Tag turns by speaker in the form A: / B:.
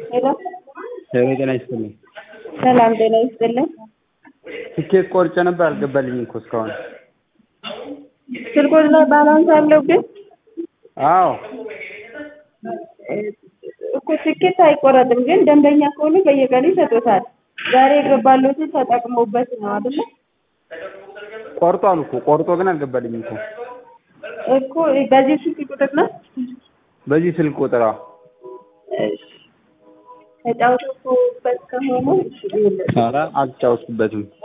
A: ሄሎ
B: ሄሎ ጤና ይስጥልኝ።
A: ሰላም ጤና ይስጥልን።
B: ትኬት ቆርጬ ነበር አልገባልኝም እኮ እስካሁን።
A: ስልኮት ላይ ባላንስ አለው ግን
B: አዎ
A: እኮ ትኬት አይቆረጥም፣ ግን ደንበኛ ከሆኑ በየቀኑ ይሰጡታል። ዛሬ የገባሉትን ተጠቅመውበት ነው አይደለ?
B: ቆርጧል እኮ ቆርጦ ግን አልገባልኝም እኮ
A: እኮ በዚህ ስልክ ቁጥር ነው
B: በዚህ ስልክ ቁጥር አዎ።
A: ተጫውቶበት ከሆነ እሺ ይኸውልህ
B: ኧረ አልተጫወትኩበትም።